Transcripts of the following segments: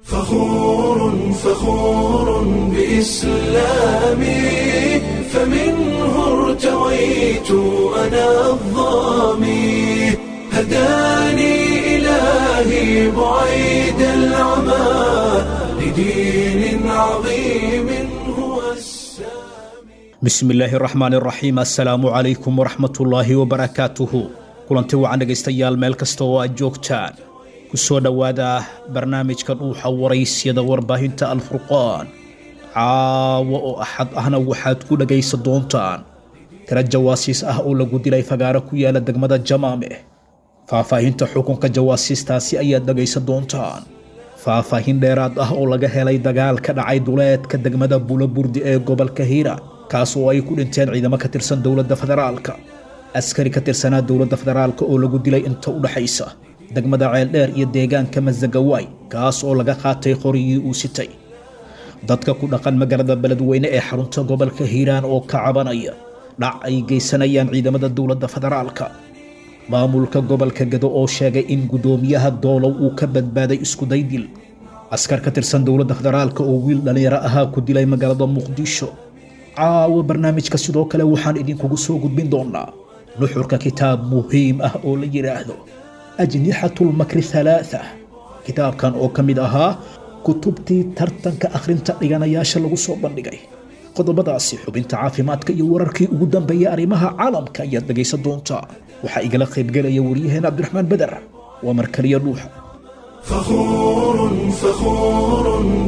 فخور فخور بإسلامي فمنه ارتويت أنا الظامي هداني إلهي بعيد العمى لدين عظيم هو السامي bismillaahi raxmaan raxiim assalaamu calaykum waraxmatullaahi wabarakaatuhu kulanti wacan dhegaystayaal meel kasta oo aad joogtaan ku soo dhowaada barnaamijka dhuuxa waraysyada warbaahinta alfurqaan caawo oo axad ahna waxaad ku dhegaysan doontaan tira jawaasiis ah oo lagu dilay fagaaro ku yaala degmada jamaame faahfaahinta xukunka jawaasiistaasi ayaad dhegaysan doontaan faahfaahin dheeraad ah oo laga helay dagaal ka dhacay duleedka degmada buloburdi ee gobolka hiiraan kaas oo ay ku dhinteen ciidamo ka tirsan dowladda federaalka askari ka tirsanaa dowladda federaalka oo lagu dilay inta u dhaxaysa degmada ceeldheer iyo deegaanka masagawaay kaas oo laga qaatay qorigii uu sitay dadka ku dhaqan magaalada beledweyne ee xarunta gobolka hiiraan oo ka cabanaya dhac ay geysanayaan ciidamada dowladda federaalka maamulka gobolka gado oo sheegay in guddoomiyaha doolow uu ka badbaaday iskuday dil askar ka tirsan dowladda federaalka oo wiil dhallinyaro ahaa ku dilay magaalada muqdisho caawa barnaamijka sidoo kale waxaan idinkugu soo gudbin doonaa nuxurka kitaab muhiim ah oo la yidhaahdo ajnixatulmakri halaatha kitaabkan oo ka mid ahaa kutubtii tartanka akhrinta dhiganayaasha lagu soo bandhigay qodobadaasi xubinta caafimaadka iyo wararkii ugu dambeeyay arrimaha caalamka ayaad dhegaysan doontaa waxaa igala qaybgelaya waryaheen cabdiraxmaan beder waa markaliya dhuuxa فخور فخور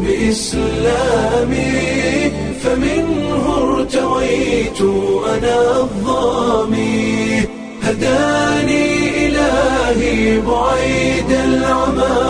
بإسلامي فمنه ارتويت أنا الظامي هداني إلهي بعيد العمى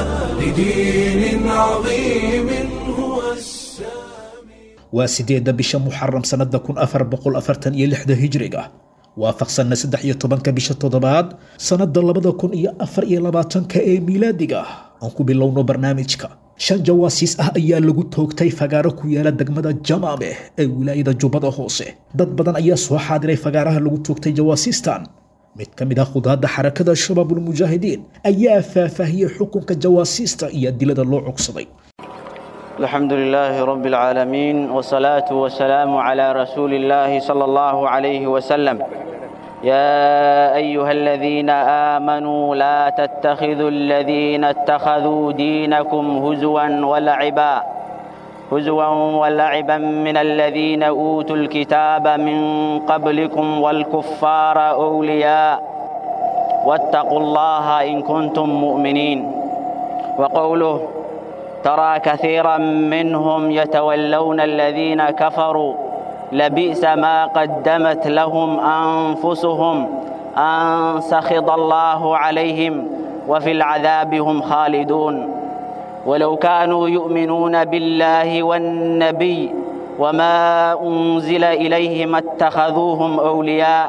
لدين عظيم هو السامي waa sideedda bisha muxaram sannada kun afar boqol afartan iyo lixda hijriga waafaqsanna saddex iyo tobanka bisha toddobaad sannada labada kun iyo afar iyo labaatanka ee miilaadiga aan ku bilowno barnaamijka shan jawaasiis ah ayaa lagu toogtay fagaaro ku yaala degmada jamaame ee wilaayada jubbada hoose dad badan ayaa soo xaadiray fagaaraha lagu toogtay jawaasiistan mid ka mid ah khudaadda xarakada shabaabulmujaahidiin ayaa faahfaahiyey xukunka jawaasiista iyo adilada loo cogsaday الحمد لله رب العالمين والصلاة والسلام على رسول الله صلى الله عليه وسلم يا أيها الذين آمنوا لا تتخذوا الذين اتخذوا دينكم هزوا ولعبا هزوا ولعبا من الذين أوتوا الكتاب من قبلكم والكفار أولياء واتقوا الله إن كنتم مؤمنين وقوله ترى كثيرا منهم يتولون الذين كفروا لبئس ما قدمت لهم أنفسهم أن سخط الله عليهم وفي العذاب هم خالدون ولو كانوا يؤمنون بالله والنبي وما أنزل إليه ما اتخذوهم أولياء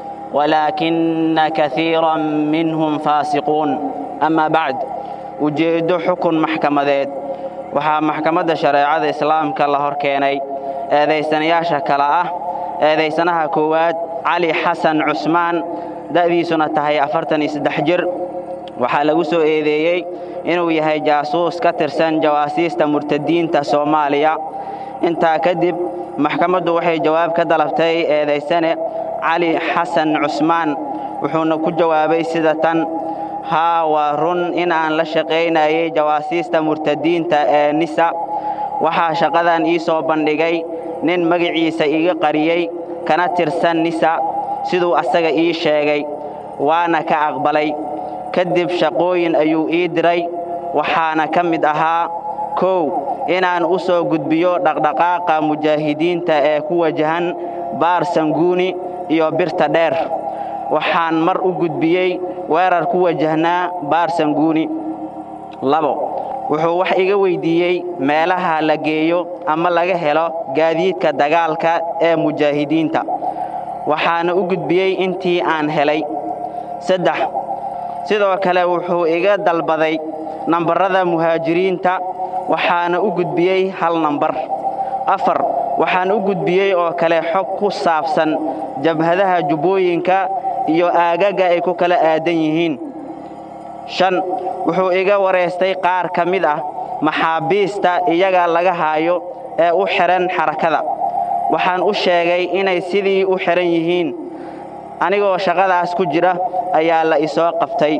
ولكن كثيرا منهم فاسقون أما بعد ujeeddo xukun maxkamadeed waxaa maxkamadda shareecada islaamka la hor keenay eedaysanayaasha kale ah eedaysanaha koowaad cali xasan cusmaan da'diisuna tahay afartan iyo saddex jir waxaa lagu soo eedeeyey inuu yahay jaasuus ka tirsan jawaasiista murtadiinta soomaaliya intaa kadib maxkamaddu waxay jawaab ka dalabtay eedaysane cali xasan cusmaan wuxuuna ku jawaabay sida tan haa waa run in aan la shaqaynayay jawaasiista murtadiinta ee nisa waxaa shaqadan ii soo bandhigay nin magaciisa iga qariyey kana tirsan nisa siduu asaga ii sheegay waana ka aqbalay kadib shaqooyin ayuu ii diray waxaana ka mid ahaa kow inaan u soo gudbiyo dhaqdhaqaaqa mujaahidiinta ee ku wajahan baar sanguuni iyo birta dheer waxaan mar u gudbiyey weerar ku wajahnaa baar sanguuni labo wuxuu wax iga weyddiiyey meelaha la geeyo ama laga helo gaadiidka dagaalka ee mujaahidiinta waxaana u gudbiyey intii aan helay saddex sidoo kale wuxuu iga dalbaday nambarrada muhaajiriinta waxaana u gudbiyey hal nambar afar waxaan u gudbiyey oo kale xog ku saabsan jabhadaha jubbooyinka iyo aagaga ay ku kala aadan yihiin shan wuxuu iga wareystay qaar ka mid ah maxaabiista iyaga laga haayo ee u xidhan xarakada waxaan u sheegay inay sidii u xidhan yihiin anigoo shaqadaas ku jira ayaa la isoo qabtay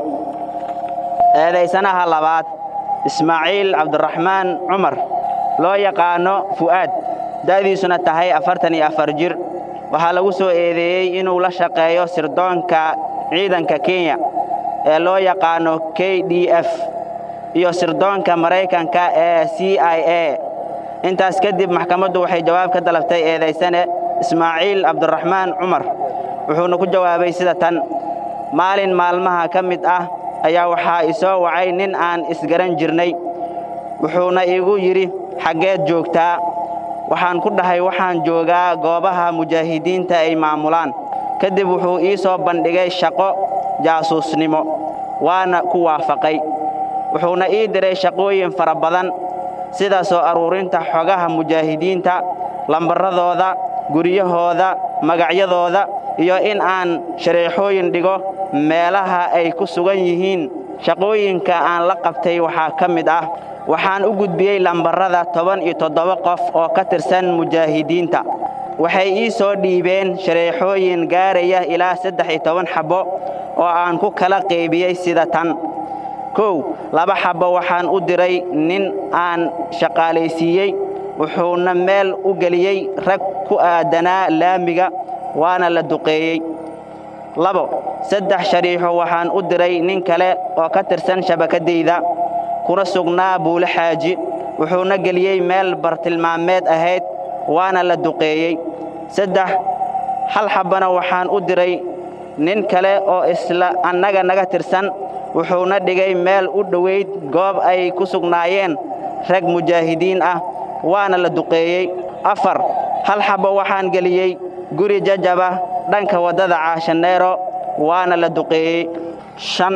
eedaysanaha labaad ismaaciil cabdiraxmaan cumar loo yaqaano fu'aad da'diisuna tahay afartan iyo afar jir waxaa lagu soo eedeeyey inuu la shaqeeyo sirdoonka ciidanka kenya ee loo yaqaano k d f iyo sirdoonka maraykanka ee c i a intaas kadib maxkamaddu waxay jawaab ka dalabtay eedaysane ismaaciil cabdiraxmaan cumar wuxuuna ku jawaabay sida tan maalin maalmaha ka mid ah ayaa waxaa isoo wacay nin aan isgaran jirnay wuxuuna iigu yidhi xaggeed joogtaa waxaan ku dhahay waxaan joogaa goobaha mujaahidiinta ay maamulaan kadib wuxuu ii soo bandhigay shaqo jaasuusnimo waana ku waafaqay wuxuuna ii diray shaqooyin fara badan sida soo aruurinta xogaha mujaahidiinta lambarradooda guryahooda magacyadooda iyo in aan shareexooyin dhigo meelaha ay ku sugan yihiin shaqooyinka aan la qabtay waxaa ka mid ah waxaan u gudbiyey lambarrada toban iyo toddoba qof oo ka tirsan mujaahidiinta waxay ii soo dhiibeen shareexooyin gaaraya ilaa saddex iyo toban xabbo oo aan ku kala qaybiyey sida tan kow laba xabbo waxaan u diray nin aan shaqaalaysiiyey wuxuuna meel u geliyey rag ku aadanaa laamiga waana la duqeeyey labo saddex shariixo waxaan u diray nin kale oo ka tirsan shabakaddayda kuna sugnaa buule xaaji wuxuuna geliyey meel bartilmaameed ahayd waana la duqeeyey saddex hal xabbana waxaan u diray nin kale oo isla annaga naga tirsan wuxuuna dhigay meel u dhowayd goob ay ku sugnaayeen rag mujaahidiin ah waana la duqeeyey afar hal xabbo waxaan geliyey guri jajaba dhanka waddada caashaneero waana la duqeeyey shan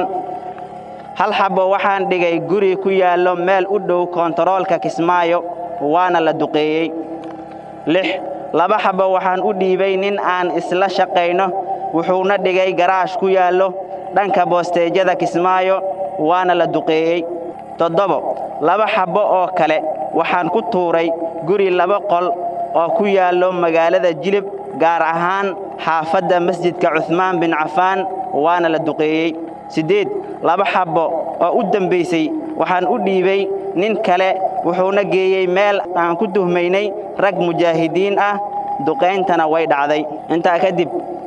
hal xabbo waxaan dhigay guri ku yaallo meel u dhow koontaroolka kismaayo waana la duqeeyey lix laba xabbo waxaan u dhiibay nin aan isla shaqayno wuxuuna dhigay garaash ku yaallo dhanka boosteejyada kismaayo waana la duqeeyey toddobo laba xabbo oo kale waxaan ku tuuray guri laba qol oo ku yaallo magaalada jilib gaar ahaan xaafadda masjidka cuhmaan bin cafaan waana la duqeeyey siddeed laba xabbo oo u dembaysay waxaan u dhiibay nin kale wuxuuna geeyey meel aan ku tuhmaynay rag mujaahidiin ah duqayntana way dhacday intaa kadib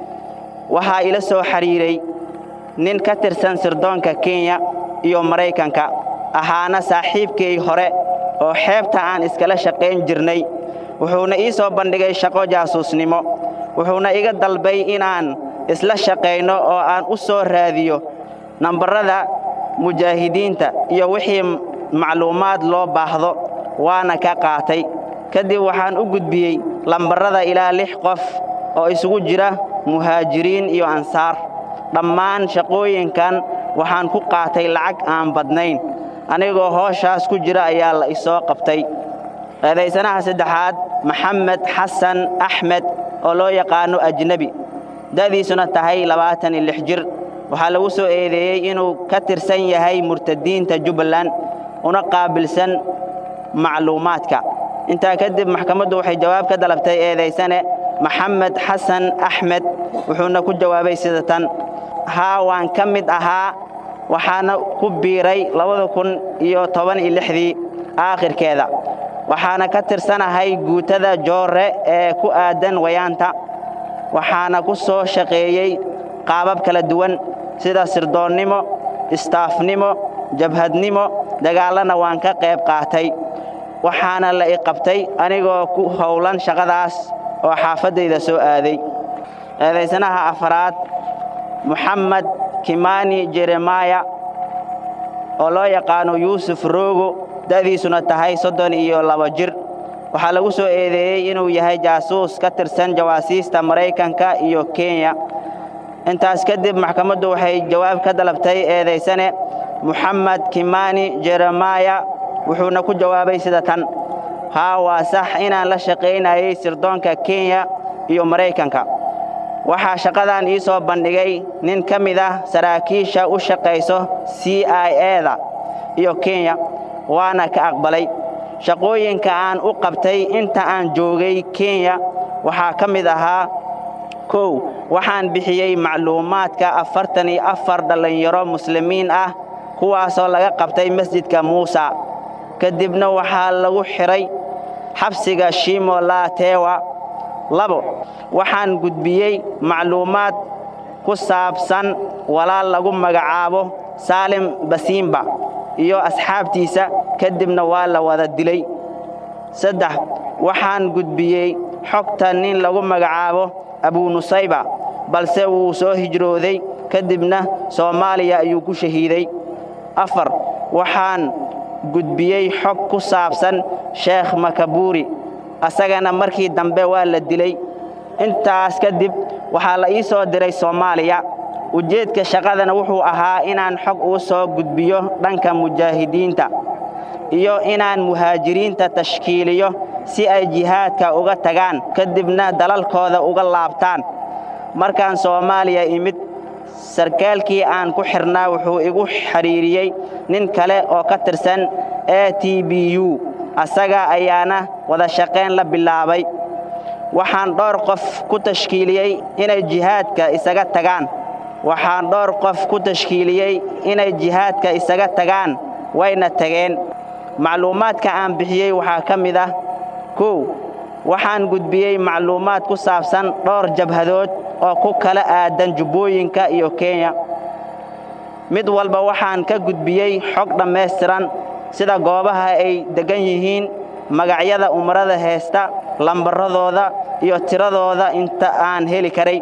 waxaa ila soo xidhiiray nin ka tirsan sirdoonka kenya iyo maraykanka ahaana saaxiibkay hore oo xeebta aan iskala shaqayn jirnay wuxuuna ii soo bandhigay shaqo jaasuusnimo wuxuuna iga dalbay inaan isla shaqayno oo aan u soo raadiyo nambarrada mujaahidiinta iyo wixii macluumaad loo baahdo waana ka qaatay kadib waxaan u gudbiyey lambarrada ilaa lix qof oo isugu jira muhaajiriin iyo ansaar dhammaan shaqooyinkan waxaan ku qaatay lacag aan badnayn anigoo hooshaas ku jira ayaa la isoo qabtay eedaysanaha saddexaad maxamed xasan axmed oo loo yaqaano ajnebi da'diisuna tahay labaatan iyo lix jir waxaa lagu soo eedeeyey inuu ka tirsan yahay murtadiinta jubbaland una qaabilsan macluumaadka intaa kadib maxkamaddu waxay jawaab ka dalabtay eedaysane maxamed xasan axmed wuxuuna ku jawaabay sida tan haa waan ka mid ahaa waxaana ku biiray labada kun iyo toban iyo lixdii aakhirkeeda waxaana ka tirsanahay guutada joorre ee ku aadan wayaanta waxaana ku soo shaqeeyey qaabab kala duwan sida sirdoonnimo istaafnimo jabhadnimo dagaallana waan ka qayb qaatay waxaana la i qabtay anigoo ku howlan shaqadaas oo xaafaddayda soo aaday eedaysanaha afaraad moxamed kimani jeremaya oo loo yaqaano yuusuf roogo da'diisuna tahay soddon iyo laba jir waxaa lagu soo eedeeyey inuu yahay jaasuus ka tirsan jawaasiista maraykanka iyo kenya intaas kadib maxkamaddu waxay jawaab ka dalabtay eedaysane moxamed kimani jeremaya wuxuuna ku jawaabay sida tan haa waa sax inaan la shaqaynayay sirdoonka kenya iyo maraykanka waxaa shaqadan ii soo bandhigay nin ka mid ah saraakiisha u shaqayso c i eda iyo kenya waana ka aqbalay shaqooyinka aan u qabtay inta aan joogay kenya waxaa ka mid ahaa kow waxaan bixiyey macluumaadka afartan iyo afar dhallinyaro muslimiin ah kuwaasoo laga qabtay masjidka muusa kadibna waxaa lagu xidhay xabsiga shimo laatewa labo waxaan gudbiyey macluumaad ku saabsan walaal lagu magacaabo saalim basiimba iyo asxaabtiisa kadibna waa la wada dilay saddex waxaan gudbiyey xogta nin lagu magacaabo abunusayba balse wuu soo hijrooday kadibna soomaaliya ayuu ku shahiiday afar waxaan gudbiyey xog ku saabsan sheekh makabuuri asagana markii dambe waa la dilay intaas kadib waxaa la ii soo diray soomaaliya ujeedka shaqadana wuxuu ahaa inaan xog uu soo gudbiyo dhanka mujaahidiinta iyo inaan muhaajiriinta tashkiiliyo si ay jihaadka uga tagaan kadibna dalalkooda uga laabtaan markaan soomaaliya imid sarkaalkii aan ku xidhnaa wuxuu igu xidhiiriyey nin kale oo ka tirsan a t b u asaga ayaana wada shaqayn la bilaabay waxaan dhowr qof ku tashkiiliyey inay jihaadka isaga tagaan waxaan dhowr qof ku tashkiiliyey inay jihaadka isaga tagaan wayna tageen macluumaadka aan bixiyey waxaa ka mid ah kow waxaan gudbiyey macluumaad ku saabsan dhowr jabhadood oo ku kala aadan jubbooyinka iyo kenya mid walba waxaan ka gudbiyey xog dhammaystiran sida goobaha ay deggan yihiin magacyada umrada heesta lambaradooda iyo tiradooda inta aan heli karay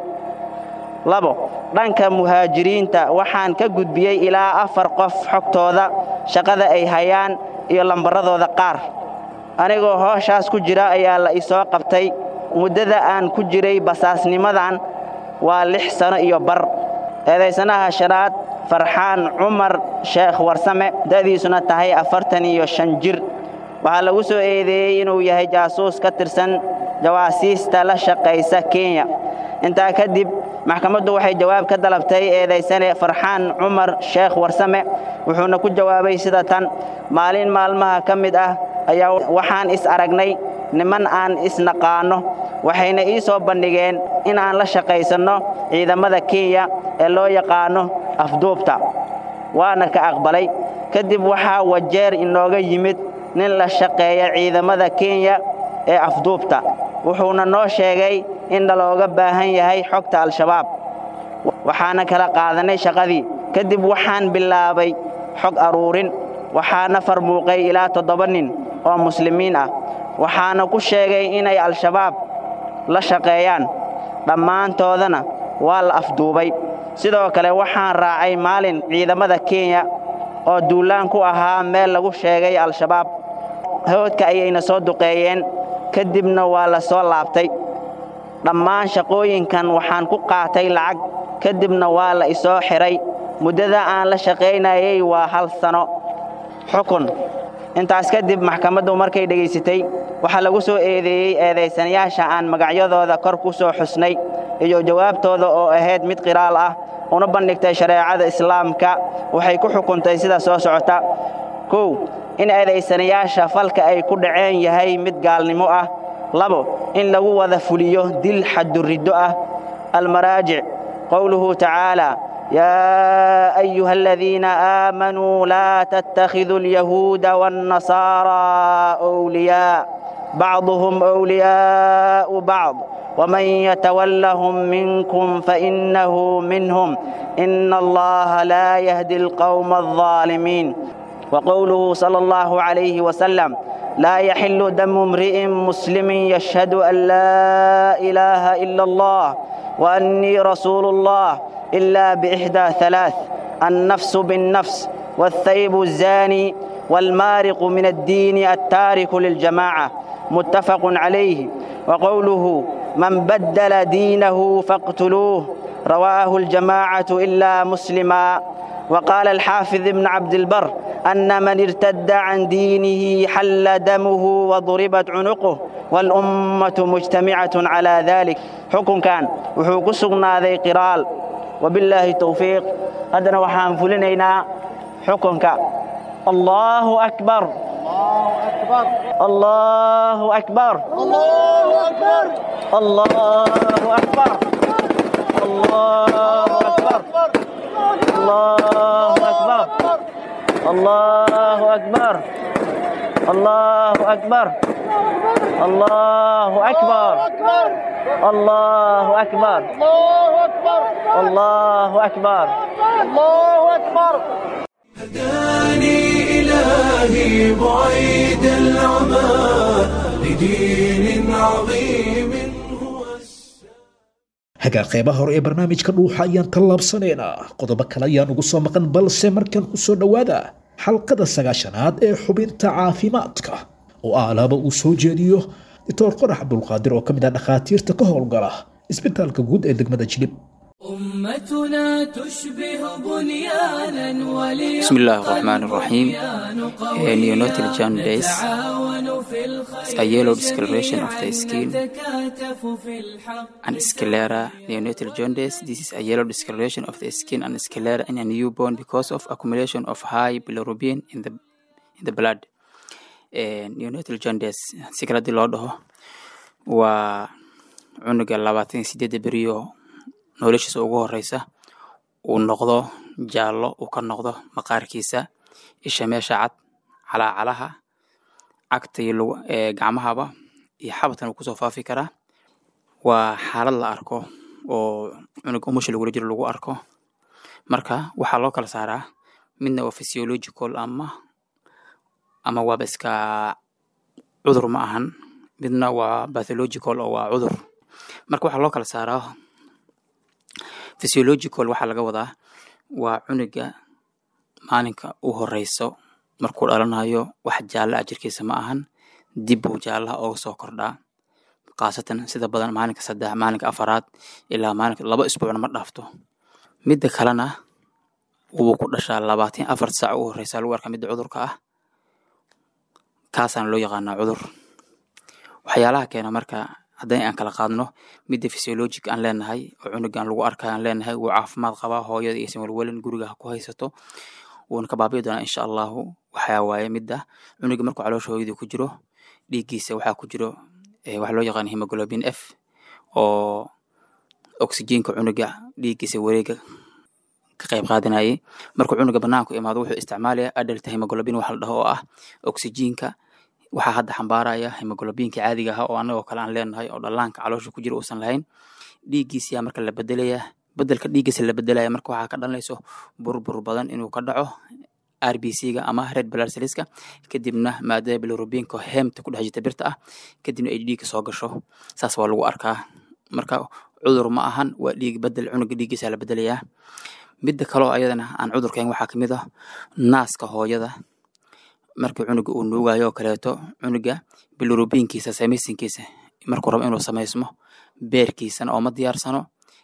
labo dhanka muhaajiriinta waxaan ka gudbiyey ilaa afar qof xogtooda shaqada ay hayaan iyo lambaradooda qaar anigoo hooshaas ku jira ayaa la isoo qabtay muddada aan ku jiray basaasnimadan waa lix sano iyo bar eedaysanaha shanaad farxaan cumar sheekh warsame da'diisuna tahay afartan iyo shan jir waxaa lagu soo eedeeyey inuu yahay jaasuus ka tirsan jawaasiista la shaqaysa kenya intaa kadib maxkamaddu waxay jawaab ka dalabtay eedaysane farxaan cumar sheekh warsame wuxuuna ku jawaabay sida tan maalin maalmaha ka mid ah ayaa waxaan is aragnay niman aan isnaqaanno waxayna ii soo bandhigeen in aan la shaqaysanno ciidamada kenya ee loo yaqaanno afduubta waana ka aqbalay kadib waxaa wajeer inooga yimid nin la shaqeeya ciidamada kenya ee afduubta wuxuuna noo sheegay in nalooga baahan yahay xogta al-shabaab waxaana kala qaadanay shaqadii kadib waxaan bilaabay xog aruurin waxaana farmuuqay ilaa toddoba nin oo muslimiin ah waxaana ku sheegay inay al-shabaab la shaqeeyaan dhammaantoodana waa la afduubay sidoo kale waxaan raacay maalin ciidamada kenya oo duulaan ku ahaa meel lagu sheegay al-shabaab hawdka ayayna soo duqeeyeen kadibna waa la soo laabtay dhammaan shaqooyinkan waxaan ku qaatay lacag kadibna waa la isoo xidhay muddada aan la shaqaynayay waa hal sano xukun intaas kadib maxkamaddu markay dhegaysatay waxaa lagu soo eedeeyey eedaysanayaasha aan magacyadooda kor ku soo xusnay iyo jawaabtooda oo ahayd mid qiraal ah una bandhigtay shareecada islaamka waxay ku xukuntay sida soo socota kow in eedaysanayaasha falka ay ku dhaceen yahay mid gaalnimo ah labo in lagu wada fuliyo dil xaduriddo ah almaraajic qowluhu tacaala يا أيها الذين آمنوا لا تتخذوا اليهود والنصارى أولياء بعضهم أولياء بعض ومن يتولهم منكم فإنه منهم إن الله لا يهدي القوم الظالمين وقوله صلى الله عليه وسلم لا يحل دم امرئ مسلم يشهد أن لا إله إلا الله وأني رسول الله إلا بإحدى ثلاث النفس بالنفس والثيب الزاني والمارق من الدين التارك للجماعة متفق عليه وقوله من بدل دينه فاقتلوه رواه الجماعة إلا مسلما وقال الحافظ ابن عبد البر أن من ارتد عن دينه حل دمه وضربت عنقه والأمة مجتمعة على ذلك حكم كان وحوق سقنا ذي قرال وبالله التوفيق هذا وحان فلنينا حكمك الله أكبر الله أكبر الله أكبر الله أكبر الله أكبر الله أكبر الله أكبر الله أكبر الله أكبر الله أكبر الله أكبر الله أكبر هداني إلهي بعيد العمى لدين عظيم هو hagaa qeybaha hore ee barnaamijka dhuuxa ayaan tallaabsanaynaa qodobo kale ayaan ugu soo maqan balse markan ku soo dhowaada xalqada sagaashanaad ee xubinta caafimaadka oo aalaaba uu soo jeediyo doctor qorax abdulqaadir oo ka mid ah dhakhaatiirta ka howlgala isbitaalka guud ee degmada jilib أمتنا تشبه بنيانا ولي بسم الله الرحمن الرحيم neonatal jaundice تعاون في الخير a yellow discoloration of the skin نتكاتف في الحق and sclera neonatal jaundice this is a yellow discoloration of the skin and sclera in a newborn because of accumulation of high bilirubin in the in the blood Eh, neonatal jaundice si kale hadii loo dhaho waa cunuga labaatan iyo sideedda beriyo noloshiisa ugu horeysa uu noqdo jaallo uu ka noqdo maqaarkiisa isha meesha cad calaacalaha cagta iyo lugu- ee, gacmahaba iyo xabatan uu kusoo faafi karaa waa xaalad la arko oo cunuga umusha lagula jiro lagu arko marka waxaa loo kala saaraa midna waa physiological ama ama waaba iska cudur ma ahan midna waa pathological oo waa cudur marka waxaa loo kala saaraa physiological waxaa laga wadaa waa cunuga maalinka u horeyso markuu dhalanayo wax jaalla ah jirkiisa ma ahan dib buu jaallaha ooga soo kordhaa khaasatan sida badan maalinka saddex maalinka afaraad ilaa maalinka laba isbuucna ma dhaafto midda kalena wuu ku dhashaa labaatan afar saac u horeysa lagu arkaa midda cudurka ah kaasaana loo yaqaanaa cudur waxyaalaha keena marka haddii aan kala qaadno midda physiologic aan leenahay oo cunugan lagu arkayo aan leenahay wuu caafimaad qabaa hooyada iysan welwelin guriga ha ku haysato wuuna ka baabi'i doonaa insha allahu waxaa waaye midda cunuga markuu caloosha hooyadii ku jiro dhiiggiisa waxaa ku jiro eh, waxa loo yaqaan hemoglobin f oo oxygenka cunuga dhiiggiisa wareega ka qayb qaadanayay markuu cunuga banaanku imaado wuxuu isticmaalaya adult hemoglobin waxa la dhaho oo ah oxygenka waxaa hadda xambaaraya hemoglobinka caadiga ah oo anagoo kale aan leenahay oo dhallaanka caloosha ku jira uusan lahayn dhiiggiisiyaa marka la bedelaya bedelka dhiiggiisa la bedelaya marka waxaa ka dhalanayso burbur badan inuu ka dhaco rbc-ga ama red blood cellska kadibna maadada bilirubinka hemta ku dhex jirta birta ah kadibna ay dhiigga soo gasho saas waa lagu arkaa marka cudur ma ahan waa dhiig bedel cunuga dhiiggiisa la bedelayaa midda kaloo ayadana aan cudurkayn waxaa kamid ah naaska hooyada markii cunuga uu nuugayo oo kaleeto cunuga bilirubinkiisa samaysankiisa markuu rabo inuu samaysmo beerkiisana oo ma diyaarsano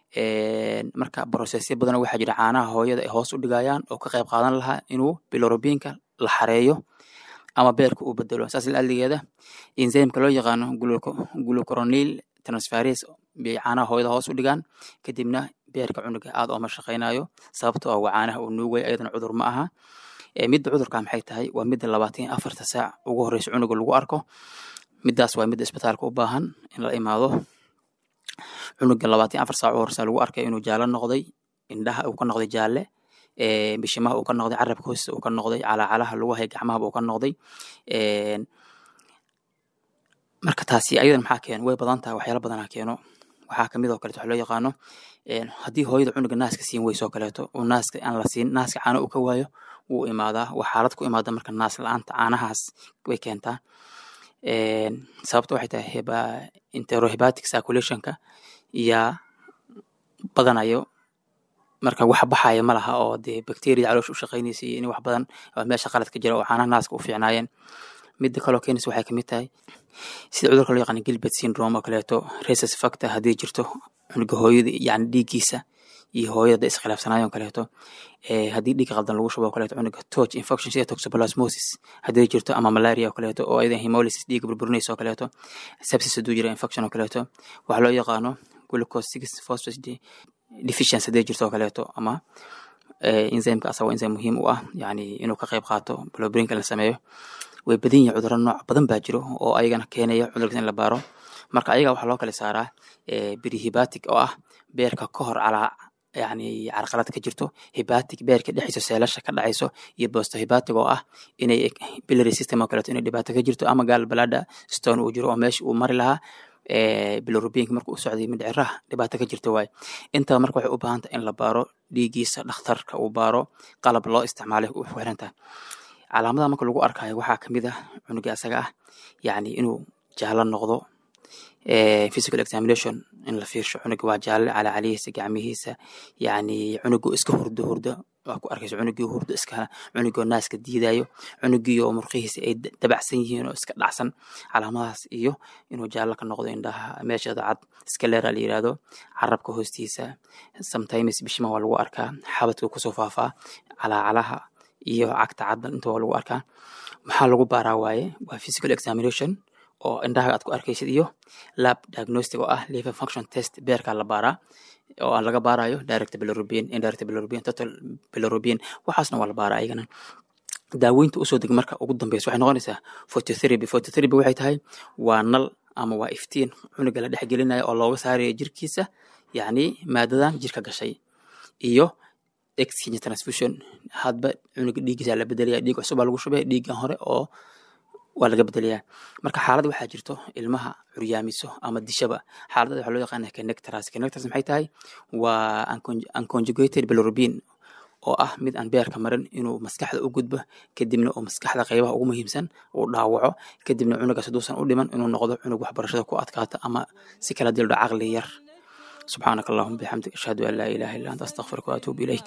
Een, marka brosesyo badan waxaa jira caanaha hooyada ay hoos u dhigayaan oo ka qayb qaadan lahaa inuu bilirubinka la xareeyo ama beerka uu bedelo saas laligeeda enzymka loo yaqaano gluco- glucuronil transferase bay caanaha hooyada hoos u dhigaan kadibna beerka cunuga aad ooma shaqaynayo sababtoo ah waa caanaha uu nuugaya ayadana cudur ma aha Ee, midda cudurka maxay tahay waa midda labaatan iyo afarta saac ugu horeysa cunuga lagu arko midaas waa midda isbitaalka u baahan in la imaado cunuga labaatan iyo afar saac u horeysa lagu arkay inuu jaallo noqday indhaha uu ka noqday jaalle ee, bishimaha uu ka noqday carabka hoostiisa uu ka noqday calaacalaha lugaha iyo gacmahaba uu ka noqday Een, marka taasi ayadan maxaa keeno way badan tahay waxyaala badanaa keeno waxaa kamid oo kaleeto waxa loo yaqaano een, haddii hooyada cunuga naaska siin weyso oo kaleeto uu naaska aan la siin naaska caano uu ka waayo wuu imaadaa waa xaalad ku imaada marka naas la-aanta caanahaas way keentaa Een, sababta waxay tahay heba enterohepatic circulationka yaa badanayo marka wax baxaya ma laha oo dee bacteria caloosha u shaqeynaysa iyo in wax badan oo meesha qalad ka jira oo caanaha naaska u fiicnaayeen midda kaloo keenaysa waxay kamid tahay sida cudurka loo yaqaan gilbert syndrome oo kaleeto rhesus factor haddii jirto cunuga hooyada yani dhiiggiisa iyo hooyada iskhilaafsanaayo oo kaleeto ee haddii dhiig qaldan lagu shubo oo kaleeto cunuga torch infection sida toxoplasmosis haddii jirto ama malaria oo kaleeto oo ayadan hemolysis dhiigga burburinaysa oo kaleeto sepsis hadduu jiro infection oo kaleeto waxaa loo yaqaano glucose six phosphate de- deficiency haddii jirto oo kaleeto ama enzymeka asagoo enzym muhiim u ah yani inuu ka qayb qaato blobrainka la sameeyo way badan yihin cudurro nooc badan baa jiro oo ayagana keenaya cudurkaas in la baaro marka ayaga waxaa loo kala saaraa brihibatic oo ah beerka ka hor calaa yani carqalad ka jirto hibatic beerka dhexdiisa seelasha ka dhacayso iyo bostohibatic oo ah inay bilary system oo kaleeto inay dhibaato ka jirto ama gaal balada stone uu jiro oo meesha uu mari lahaa bilorubinka marka uu socday mindhiciraha dhibaato ka jirta waaye intaba marka waxay u baahan tahay in la baaro dhiigiisa dhakhtarka uu baaro qalab loo isticmaalay u xiran tahay calaamadaha marka lagu arkayo waxaa kamid ah cunuga asaga ah yani inuu jaalo noqdo physical examination in la fiirsho cunuga waa jaalle calacalihiisa gacmihiisa yani cunugu iska hurdo hurdo waa ku arkaysa cunugii hurdo iska cunugii oo naaska diidayo cunugii oo murqihiisa ay dabacsan yihiin oo iska dhacsan calaamadahaas iyo inuu jaallo ka noqdo indhaha meeshada cad scalera la yirahdo carabka hoostiisa sometimes bishima waa lagu arkaa xabadka kusoo faafaa calaacalaha iyo cagta cadda inta waa lagu arkaa maxaa lagu baaraa waaye waa physical examination oo indhaha aad ku arkaysid iyo lab diagnostic oo ah liver function test beerkaa la baaraa oo aan laga baarayo direct bilirubin indirect bilirubin total bilirubin waxaasna waa la baaraa ayagana daaweynta usoo deg marka ugu dambeysa waxay noqonaysaa phototherapy phototherapy waxay tahay waa nal ama waa iftiin cunuga la dhex gelinaya oo looga saarayo jirkiisa yacni maadadan jirka gashay iyo exchange transfusion hadba cunuga dhiiggiisa la bedelaya dhiig cusub baa lagu shubaya dhiiggan hore oo waa laga bedelayaa marka xaalad waxaa jirto ilmaha curyaamiso ama dishaba xaaladada waxaa loo yaqaana connectors connectors maxay tahay waa unconjugated bilirubin oo ah mid aan beerka marin inuu maskaxda u gudbo kadibna uu maskaxda qaybaha ugu muhiimsan uu dhaawaco kadibna cunugaas haduusan u dhiman inuu noqdo cunug waxbarashada ku adkaata ama si kala dildho caqli yar subxaanaka allahuma bixamdik ashhadu an laa ilaha illa anta astaqfiruka waatuubu ilayk